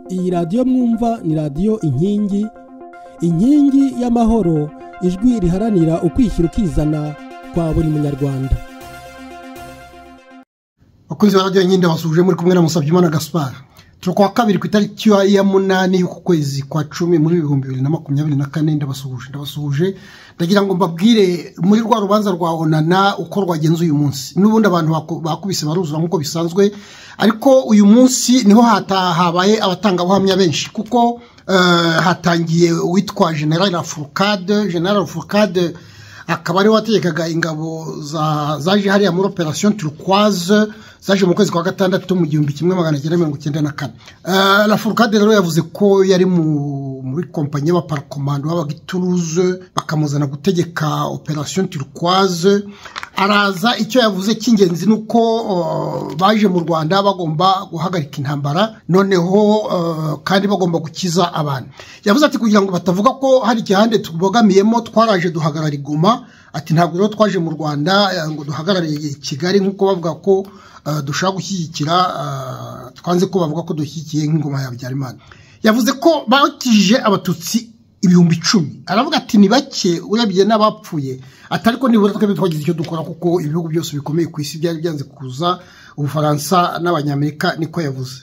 iyi radiyo mwumva ni radiyo inkingi inkingi y'amahoro ijwi riharanira ukwishyira ukizana kwa buri munyarwanda bakunzi barajya inkinde basuje muri kumwe na musabyimana gaspar turi kuwa kabiri ku itariki ya munani y'uku kwezi kwa cumi muri ibihumbi bibiri na makumyabiri na kane ndabasuhuje ndabasuhuje ndagira ngo mbabwire muri rwa rubanza rwa onana uko rwagenze uyu munsi n'ubundi abantu baku- bakubise baruzura nk'uko bisanzwe ariko uyu munsi niho hata- habaye abatangabuhamya benshi kuko eh, hatangiye uwitwa general afurukade general afurukade akaba ariwe wategekaga ingabo za- zaje hariya muri operasiyo turukwaze zaje mu kwezi kwa gatandatu mu gihumbi kimwe magana cyenda mirongo icyenda na kane Eh, lafurukade rero yavuze ko yari mu- muri kompanyi y'abaparakomando babaga ituruze bakamuzana gutegeka operasiyo turukwaze araza icyo yavuze cy'ingenzi ni uko eh, baje mu rwanda bagomba guhagarika intambara noneho eh, kandi bagomba gukiza abantu yavuze ati kugira ngo batavuga ko hari igihande tubogamiyemo twaraje duhagarara igoma ati ntabwo rero twaje mu rwanda eh, ngo duhagarare kigali nk'uko bavuga ko eh, dushaka gushyigikira eh, twanze ko bavuga ko dushyigikiye nk'ingoma ya habyarimana yavuze ko bakijije abatutsi ibihumbi icumi aravuga ati ni bake urebye n'abapfuye atari ko nibura twebwe twagize icyo dukora kuko ibihugu byose bikomeye ku isi byari byanze kuza ubufaransa n'abanyamerika niko yavuze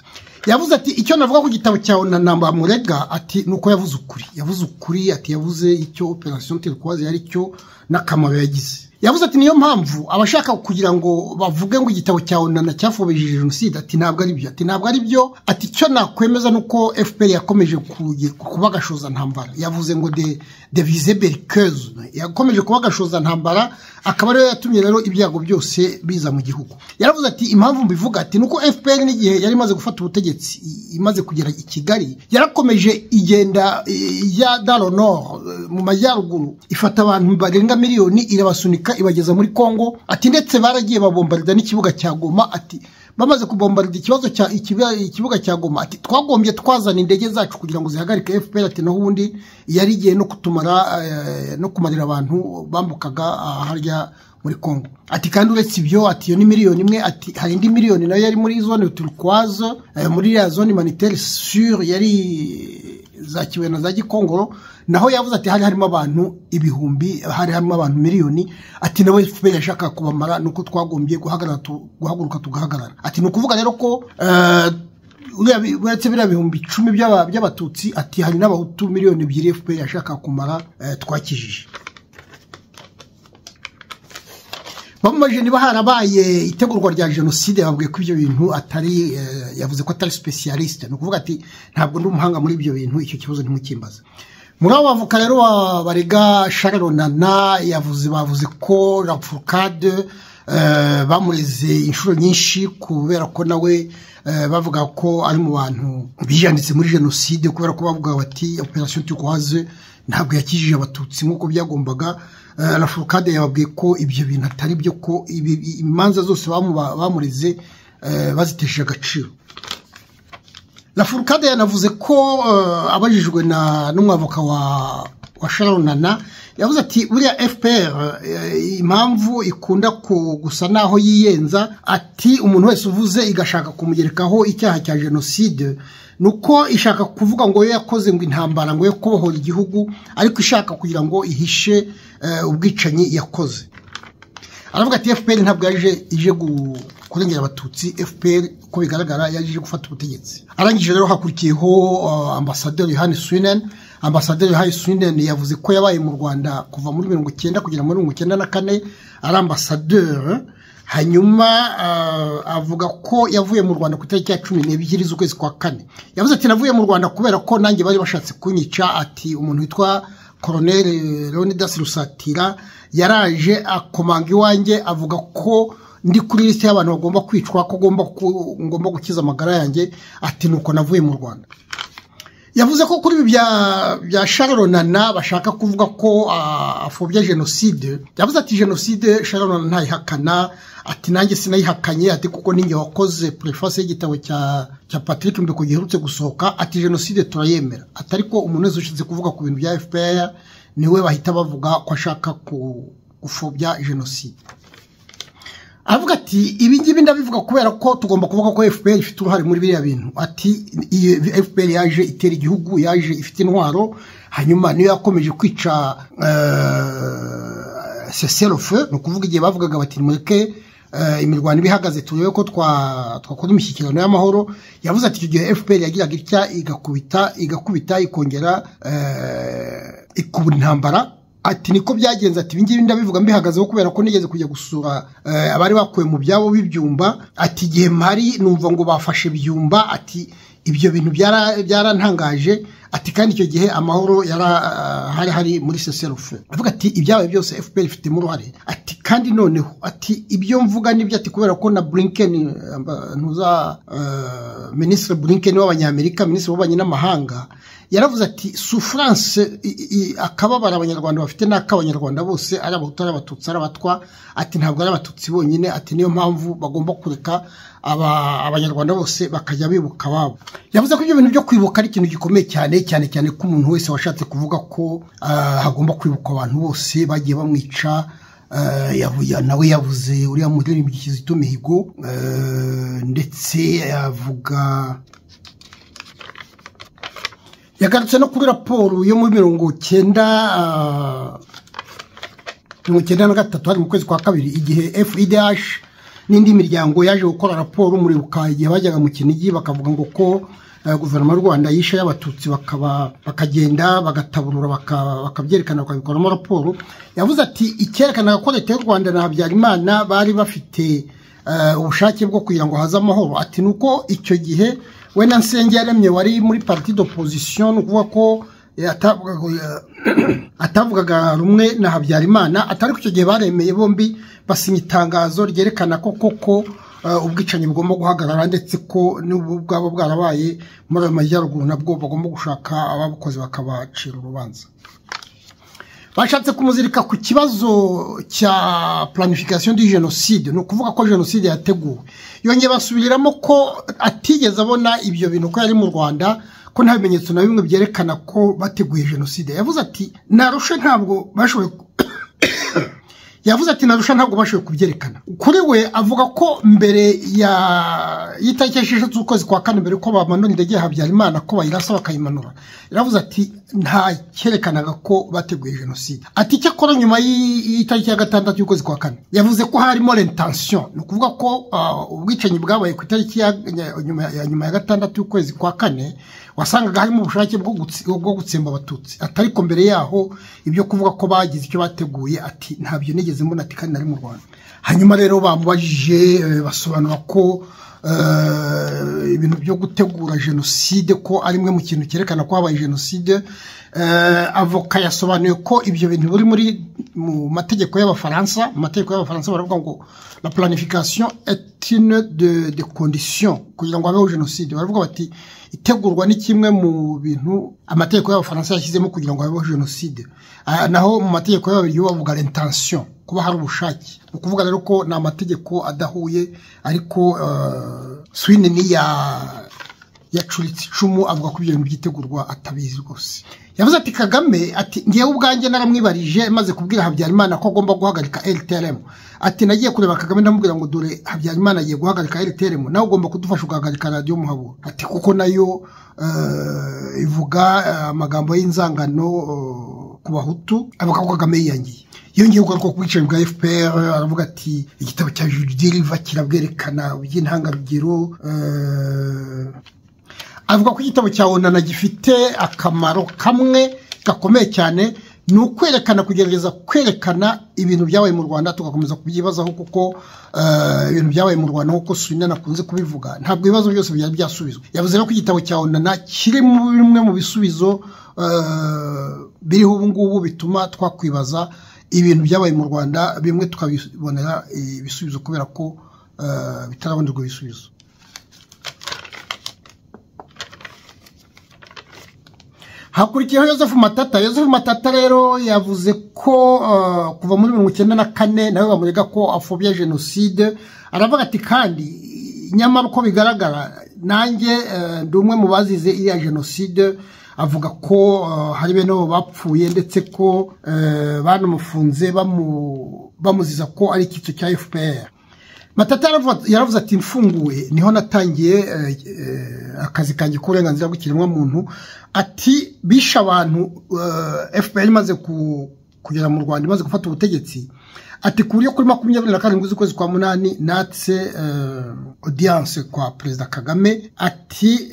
yavuze ati icyo navuga ku gitabo cyawe na namba murega ati ni uko yavuze ukuri yavuze ukuri ati yavuze icyo operasiyo terikwazi yari cyo n'akamaro yagize yavuze ati niyo mpamvu abashaka kugira ngo bavuge ngo igitabo cya onana cyafobejije jenoside ati ntabwo ari byo ati ntabwo ari byo ati icyo nakwemeza ni uko fpr yakomeje kuge- kuba agashoza ntambara yavuze ngo de de visibere kezu yakomeje kuba agashoza ntambara akaba ariyo yatumye rero ibyago byose biza mu gihugu yaravuze ati impamvu mbivuga ati ni uko fpr n'igihe yari imaze gufata ubutegetsi i- imaze kugera i kigali yarakomeje igenda ya daronor mu majyaruguru ifata abantu barenga miliyoni irabasunika ibageza muri congo ati ndetse baragiye babombarida n'ikibuga cya goma ati bamaze kubombarida ikibazo cya ikiba- ikibuga cya goma ati twagombye twazana indege zacu kugira ngo zihagarike fpr ati naho ubundi yari igiye no kutumara eh, no kumarira abantu bambukaga ah, harya muri congo ati kandi uretse ibyo ati iyo ni miliyoni imwe ati hari indi miliyoni nayo yari muri zone turikwaze eh, muri iriya zone humanitaire sur yari za kibuye na za gikongoro naho yavuze ati hari harimo abantu ibihumbi hari harimo abantu miliyoni ati nawe fpr yashaka kubamara nuko twagombye guhagarara tu- guhaguruka tugahagarara ati ni ukuvuga rero ko eh, uriya bi- uretse biriya bihumbi icumi by'aba- by'abatutsi ati hari n'abahutu miliyoni ebyiri fpr yashaka kumara eh, twakijije bamubajije niba harabaye itegurwa rya jenoside babwiye ko ibyo bintu atari eh, yavuze ko atari specialiste ni ukuvuga ati ntabwo ndi umuhanga muri ibyo bintu icyo kibazo ntimukimbaze muri abo bavoka rero ba- barega sharonana yavuze bavuze ko rafurukade bamureze inshuro nyinshi kubera ko nawe eh, bavuga ko ari mu bantu bijanditse muri jenoside kubera ko bavuga bati operasiyo turikwaze ntabwo yakijije abatutsi nk'uko byagombaga Eh, rafurukade yababwiye ko ibyo bintu atari byo ko ibi- i- imanza zose bamuba- bamureze eh, bazitesheje agaciro rafurukade yanavuze ko eh, abajijwe na n'umwavoka wa wa sharonana yavuze ati buriya fpr eh, impamvu ikunda ku- gusa naho yiyenza ati umuntu wese uvuze igashaka kumugerekaho icyaha cya jenoside ni uko ishaka kuvuga ngo yo yakoze ngo intambara ngo yo kubohora igihugu ariko ishaka kugira ngo ihishe eh, ubwicanyi yakoze aravuga ati fpr ntabwo yaje ije gu- kurengera abatutsi fpr uko bigaragara yaje ije gufata ubutegetsi arangije rero hakurikiyeho uh, ambasaderi yohani swinen ambasaderi yohani swinen yavuze ko yabaye mu rwanda kuva muri mirongo icyenda kugera muri mirongo icyenda na kane ari ambasaderi hanyuma uh, avuga ko yavuye mu rwanda ku itariki ya cumi n'ebyiri z'ukwezi kwa kane yavuze ati navuye mu rwanda kubera ko nanjye bari bashatse kunyica ati umuntu witwa koroneri leonidas rusatira yaraje akomanga iwanjye avuga ko ndi kuri lisite y'abantu bagomba kwicwa ko ngomba ku- ngomba gukiza amagara yanjye ati nuko navuye mu rwanda yavuze ko kuri ibi bya- bya sharonana bashaka kuvuga ko ah, apfobya jenoside yavuze ati jenoside sharonana ntayihakana ati nanjye sinayihakanye ati kuko ninjye wakoze preface y'igitabo cya cya patrick mbeko giherutse gusohoka ati jenoside turayemera atari ko umuntu wese ushinzwe kuvuga ku bintu bya fpr niwe bahita bavuga ko ashaka ku gupfobya jenoside aravuga ati ibi ngibi ndabivuga kubera ko tugomba kuvuga ko fpr ifite uruhare muri biriya bintu ati iyi fpr yaje itera igihugu yaje ifite intwaro hanyuma niyo yakomeje kwica seserofe ni ukuvuga igihe bavugaga bati mureke imirwano ibihagaze turebe ko twakora imishyikirano y'amahoro yavuze ati icyo gihe fpr yagiraga itya igakubita igakubita ikongera ikubura intambara ati niko byagenze ati ibingibi ndabivuga mbihagazeho kubera ko nigeze kujya gusura abari bakuwe mu byabo b'ibyumba ati igihe mpari numva ngo bafashe ibyumba ati ibyo bintu byarantangaje ati kandi icyo gihe amahoro hari hari muri seserufe avuga ati ibyabaye byose fpr ifitemo uruhare ati kandi noneho ati ibyo mvuga nibyo ati kubera ko na burinkeni ntuza minisitiri burinkeni w'abanyamerika minisitiri w'ububanyi n'amahanga yaravuze ati sufuranse akababara abanyarwanda bafite n'ak'abanyarwanda bose ari abahutu ari abatutsi ari abatwa ati ntabwo ari abatutsi bonyine ati niyo mpamvu bagomba kureka abanyarwanda bose bakajya bibuka ababo yavuze ko ibyo bintu byo kwibuka ari ikintu gikomeye cyane cyane cyane ko umuntu wese washatse kuvuga ko hagomba kwibuka abantu bose bagiye bamwica nawe yavuze uriya muririmbyi kizito mihigo ndetse yavuga yagarutse no kuri raporo yo muri mirongo cyenda mirongo cyenda na gatatu hari mu kwezi kwa kabiri igihe fidh n'indi miryango yaje gukora raporo muribuka igihe bajyaga mu kinigi bakavuga ngo ko guverinoma y'u rwanda yishe y'abatutsi bakagenda bagataburura bakabyerekana bakabikoramo raporo yavuze ati icyerekanaga ko leta y'u rwanda na habyarimana bari bafite ubushake bwo kugira ngo haze amahoro ati ni uko icyo gihe we na nsenge yaremye wari muri pariti d'opposition ni ukuvuga ko atavugaga rumwe na habyarimana atari ko icyo gihe baremeye bombi basinya itangazo ryerekana ko koko ubwicanyi bugomba guhagarara ndetse ko n'ubu bwaba bwarabaye muri ayo majyaruguru nabwo bagomba gushaka ababukoze bakabacira urubanza bashatse kumuzirika ku kibazo cya planification du jenoside ni ukuvuga ko jenoside yateguwe yongeye basubiramo ko atigeze abona ibyo bintu ko yari mu rwanda ko nta bimenyetso na bimwe byerekana ko bateguye jenoside yavuze ati narushe ntabwo bashoboye yavuze ati narusha ntabwo bashoboye kubyerekana kuri we avuga ko mbere y'itariki esheshatu z'ukwezi kwa kane mbere ko bamanura indege ya habyarimana ko bayirasa bakayimanura yaravuze ati nta cyerekanaga ko bateguye jenoside ati icyakora nyuma y'itariki ya gatandatu y'ukwezi kwa kane yavuze ko harimo rentansiyo ni ukuvuga ko ubwicanyi bwabaye ku itariki ya nyuma ya gatandatu y'ukwezi kwa kane wasangaga harimo ubushake bwo gutsemba abatutsi ariko mbere yaho ibyo kuvuga ko bagize icyo bateguye ati ntabyo nigeze mbona ati kandi nari mu rwanda hanyuma rero bamubajije basobanura ko ibintu byo gutegura jenoside ko ari imwe mu kintu cyerekana ko habaye jenoside avoka yasobanuye ko ibyo bintu biri muri mu mategeko y'abafaransa mu mategeko y'abafaransa baravuga ngo la planification est une de condition kugira ngo habeho jenoside baravuga bati itegurwa ni kimwe mu bintu amategeko y'abafaransa yashyizemo kugira ngo habeho jenoside naho mu mategeko y'ababiri bavuga l'intention kuba hari ubushake ni ukuvuga rero ko ni amategeko adahuye ariko swine ni ya yacuritse icumu avuga ko ibyo bintu byitegurwa atabizi rwose yavuze ati kagame ati ngewe ubwanjye naramwibarije maze kubwira habyarimana ko agomba guhagarika rtrm ati nagiye kureba kagame ndamubwira ngo dore habyarimana agiye guhagarika rtrm nawe ugomba kudufasha ugahagarika radiyo muhabura ati kuko nayo ivuga amagambo y'inzangano ku bahutu avuga ko kagame yiyangiye yongeye kugaruka ku bwicanyi bwa fpr aravuga ati igitabo cya judiriva kirabwerekana by'intangarugero avuga ko igitabo cya onana gifite akamaro kamwe gakomeye cyane ni ukwerekana kugerageza kwerekana ibintu byabaye mu rwanda tugakomeza kubyibazaho kuko ibintu byabaye mu rwanda nk'uko surinani akunze kubivuga ntabwo ibibazo byose byari byasubizwa yavuze ko igitabo cya onana kiri muri bimwe mu bisubizo biriho ubu ngubu bituma twakwibaza ibintu byabaye mu rwanda bimwe tukabibonera ibisubizo kubera ko bitarabonerwa ibisubizo hakurikiyeho yosefu matata yosefu matata rero yavuze ko kuva muri mirongo icyenda na kane nawe bamurega ko afobya jenoside aravuga ati kandi nyamara uko bigaragara nanjye ndi umwe mu bazize iriya jenoside avuga ko hari bene bo bapfuye ndetse ko banamufunze bamuziza ko ari icyitso cya fpr matata yaravuze ati mfunguye niho natangiye akazi kanjye k'uburenganzira bw'ikiremwamuntu ati bishe abantu fpr imaze kugera mu rwanda imaze gufata ubutegetsi ati ku buryo kuri makumyabiri na karindwi z'ukwezi kwa munani natse odiyanse kwa perezida kagame ati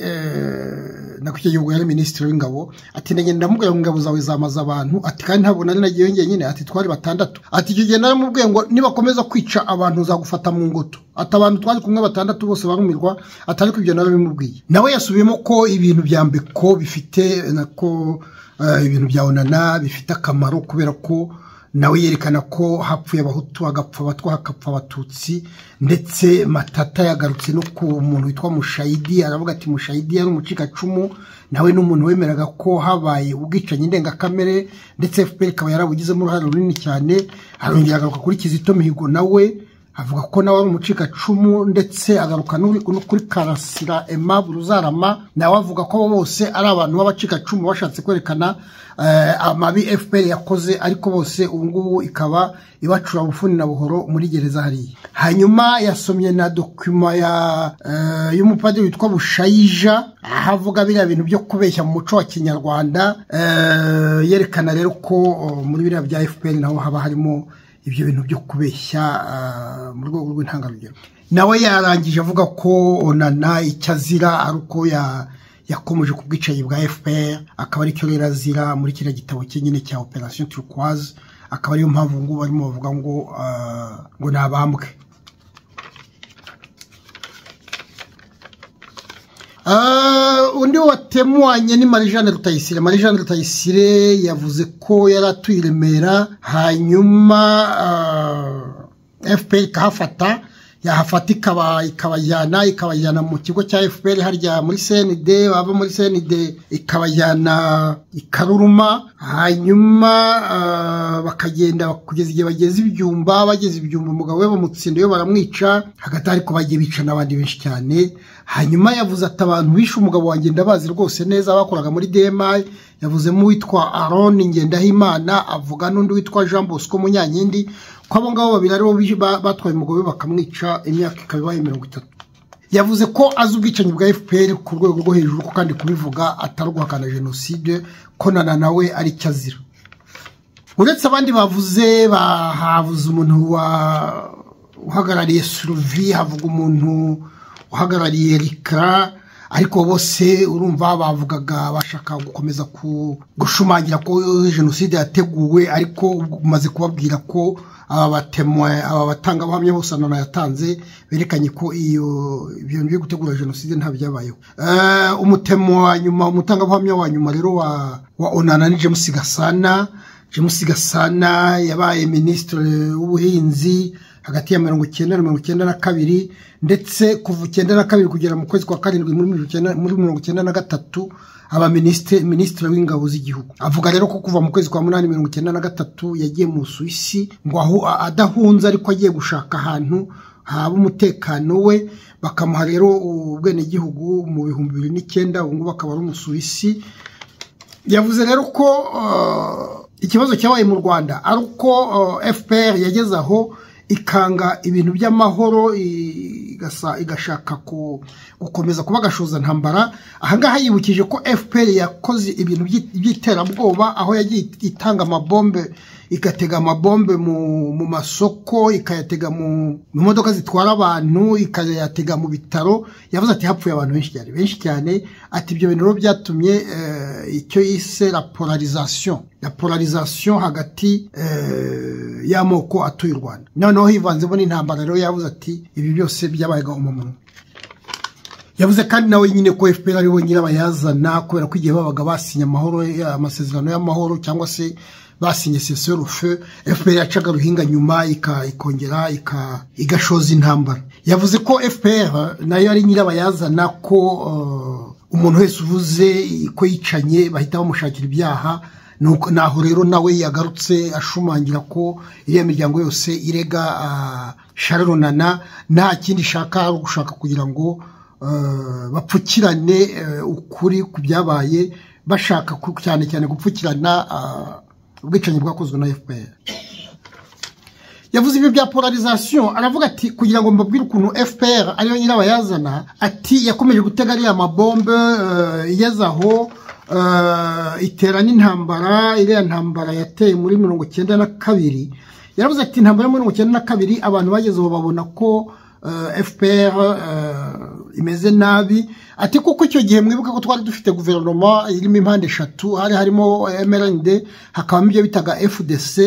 na icyo gihugu yari minisitiri w'ingabo ati ndagenda ndamubwira ngo ingabo zawe zamaze abantu ati kandi ntabwo nari nagiyeyo njyenyine ati twari batandatu ati icyo gihe naramubwiye ngo nibakomeza kwica abantu zagufata mu ngoto ati abantu twari kumwe batandatu bose barumirwa atari ariko ibyo narabimubwiye nawe yasubiyemo ko ibintu bya mbeko bifite nako ibintu bya onana bifite akamaro kubera ko nawe yerekana ko hapfuye abahutu hagapfa abatwa hagapfa abatutsi ndetse matata yagarutse no ku muntu witwa mushayidi aravuga ati mushayidi yari umucikacumu nawe ni umuntu wemeraga ko habaye ubwicanyi ndengakamere ndetse fpr ikaba yarabugizemo uruhare runini cyane arongera agaruka kuri kizito mihigo nawe avuga ko nawe ari umucikacumu ndetse agaruka no kuri karasira emabure uzarama nawe avuga ko bose ari abantu b'abacikacumu bashatse kwerekana amabi fpr yakoze ariko bose ubu ngubu ikaba ibacura bufuni na buhoro muri gereza hariya hanyuma yasomye na dokima y'umupadiri witwa bushayija aho avuga biriya bintu byo kubeshya mu muco wa kinyarwanda yerekana rero ko muri biriya bya fpr naho haba harimo ibyo bintu byo kubeshya mu rwego rw'intangarugero nawe yarangije avuga ko onana icyo azira ari uko yakomeje ku bwicanyi bwa fpr akaba aricyo rero azira muri kiriya gitabo cye nyine cya operasiyo turukwazi akaba ariyo mpamvu ngubu barimo bavuga ngo ngo ni abambwe undi watemuanye ni marijane rutayisire marijane rutayisire yavuze ko yari atuye i remera hanyuma fpr ikahafata yahafata ikabajyana ikabajyana mu kigo cya fpr harya muri cnd bava muri cnd ikabajyana ikaruruma hanyuma bakagenda kugeza igihe bageze ibyumba bageze ibyumba umugabo we bamutsinda baramwica hagati ariko bagiye bica n'abandi benshi cyane hanyuma yavuze ati abantu bishe umugabo wanjye ndabazi rwose neza bakoraga muri dmi yavuzemo uwitwa aroni ngendahimana avuga n'undi witwa jean bosco munyankindi ko abo ngabo babiri aribo batwaye umugabo we bakamwica imyaka ikaba ibaye mirongo itatu yavuze ko azi ubwicanyi bwa fpr ku rwego rwo hejuru ko kandi kubivuga atari uguhakana jenoside ko nana nawe ari icyo azira uretse abandi bavuze bahavuze umuntu uhagarariye suruvi havuga umuntu uhagarariye rikara ariko bose urumva bavugaga bashaka gukomeza gushumangira ko jenoside yateguwe ariko umaze kubabwira ko aba batangabuhamya bose nana yatanze berekanye ko iyo ibintu byo gutegura jenoside ntabyabayeho umutemo wa nyuma umutangabuhamya wa nyuma rero wa onana ni james gasana james gasana yabaye minisitiri w'ubuhinzi hagati ya mirongo icyenda na mirongo icyenda na kabiri ndetse kuva icyenda na kabiri kugera mu kwezi kwa karindwi muri mirongo icyenda na gatatu aba minisitiri w'ingabo z'igihugu avuga rero ko kuva mu kwezi kwa munani mirongo icyenda na gatatu yagiye mu suwisi ngo aho adahunze ariko agiye gushaka ahantu haba umutekano we bakamuha rero ubwenegihugu mu bihumbi bibiri n'icyenda ubu ngubu akaba ari umusuwisi yavuze rero ko ikibazo cyabaye mu rwanda ari uko fpr yageze aho ikanga ibintu by'amahoro igashaka gukomeza kuba agashoza ntambara ahangaha yibukije ko fpr yakoze ibintu by'iterabwoba aho yagiye itanga amabombe igatega amabombe mu masoko ikayatega mu modoka zitwara abantu ikayatega mu bitaro yavuze ati hapfuye abantu benshi cyane benshi cyane ati ibyo bintu rero byatumye icyo yise polarizasiyo na polarizasiyo hagati y'amoko atuye u rwanda noneho hivanzemo n'intambara rero yabuze ati ibi byose byabaye gahunda yavuze kandi nawe nyine ko fpr ariwe nyirabayazana kubera ko igihe babaga basinye amahoro amasezerano y'amahoro cyangwa se basinye seserufe fpr yacaga ruhinga nyuma ikongera igashoza intambara yavuze ko fpr nayo ari nyirabayazana ko umuntu wese uvuze ko yicanye bahita bamushakira ibyaha naho rero nawe yagarutse ashumangira ko iriya miryango yose irega sharonana nta kindi ishaka ari ugushaka kugira ngo bapfukirane ukuri ku byabaye bashaka cyane cyane gupfukirana ubwicanyi bwakozwe na fpr yavuze ibi bya polarizasiyo aravuga ati kugira ngo mbabwire ukuntu fpr ariyo nyirabayazana ati yakomeje gutega ariya mabombe eh, igeze aho eh, itera n'intambara iriya ntambara yateye muri mirongo icyenda na kabiri yaravuze ati intambara yo muri mirongo icyenda na kabiri abantu bageze aho babona ko eh, fpr eh, imeze nabi ati kuko icyo gihe mwibuka ko twari dufite guverinoma irimo impande eshatu hari harimo mrnd hakabamo ibyo bitaga fdc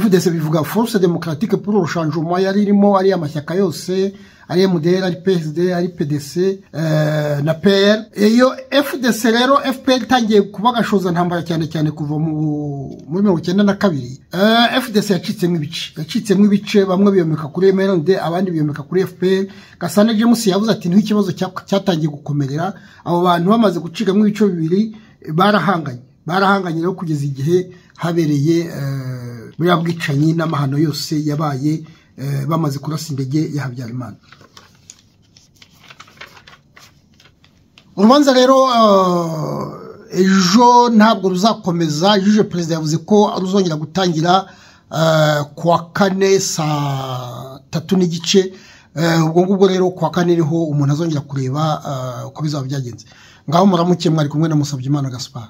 fdc bivuga force democratique pour urushanjuma yari irimo ari amashyaka yose ari mdr ari psd ari pdc eh, na pr iyo fdc rero fpr itangiye kuba agashoza ntambara cyane cyane kuva mu muri mirongo icyenda na kabiri Eh, fdc yacitsemo ibice yacitsemo ibice bamwe biyomeka kuri mrnd abandi biyomeka kuri fpr gasana james yavuze ati niho ikibazo cya- cyatangiye gukomerera abo bantu bamaze gucikamo ibice bibiri barahanganye barahanganye rero kugeza igihe habereye eh, buriya bwicanyi n'amahano yose yabaye eh, bamaze kurasa indege ya habyarimana urubanza rero eh, ejo ntabwo ruzakomeza ejo uje perezida yavuze ko ruzongera gutangira eh, ku wa kane saa tatu n'igice Eh, ubwo ngubwo rero ku wa kane niho umuntu azongera kureba eh, uko bizaba byagenze ngaho muramuke mwari kumwe na musabyimana gaspar